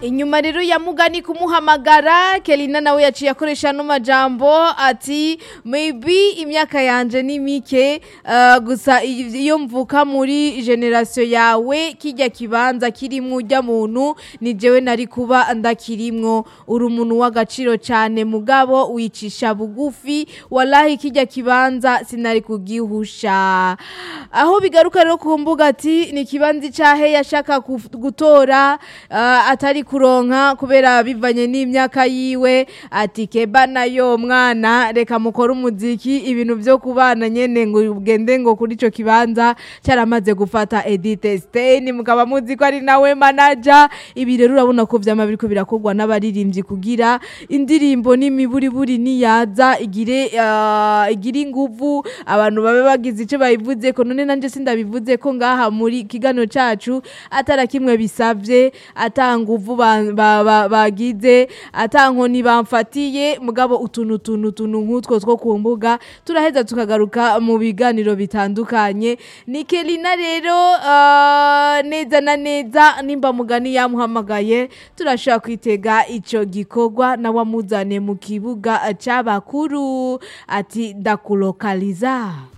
inyuma rero ya mugani kumuhamagara kelina nawe yaciye akoresha no majambo ati maybe imyaka yanje ni mike uh, gusa iyo mvuka muri generation yawe kijya kibanza kirimwo ujya muntu ni jewe nari kuba ndakirimwo uri umuntu w'agaciro cyane mugabo wicisha bugufi wallahi kijya kibanza sinari kugihusha aho bigaruka rero ku mbuga ati ni kibanzi cahe yashaka kuf- gutora uh, atari kuronka kubera bivanye n'imyaka yiwe ati keba nayo mwana reka mukore umuziki ibintu byo kubana nyene ngo ugende ngo kuri ico kibanza cyaramaze gufata Edith Stein mukaba muzi ko ari nawe manager ibi rero urabona ko vyama biriko birakorwa n'abaririmbyi kugira indirimbo n'imiburiburi niyaza igire uh, igire inguvu abantu babe bagize ico bayivuze ko none nanje sindabivuze ko ngaha muri kigano cacu atara kimwe bisavye ata nguvu ba- ba- ba- bagize ata nkoni bamfatiye mugabo utuntu tuntu tuntu nk'utwo two ku mbuga turaheza tukagaruka mu biganiro bitandukanye ni kelina rero uh, neza na neza nimba mugani yamuhamagaye turashobora kwitega ico gikorwa nawe amuzane mu kibuga c'abakuru ati ndakulokaliza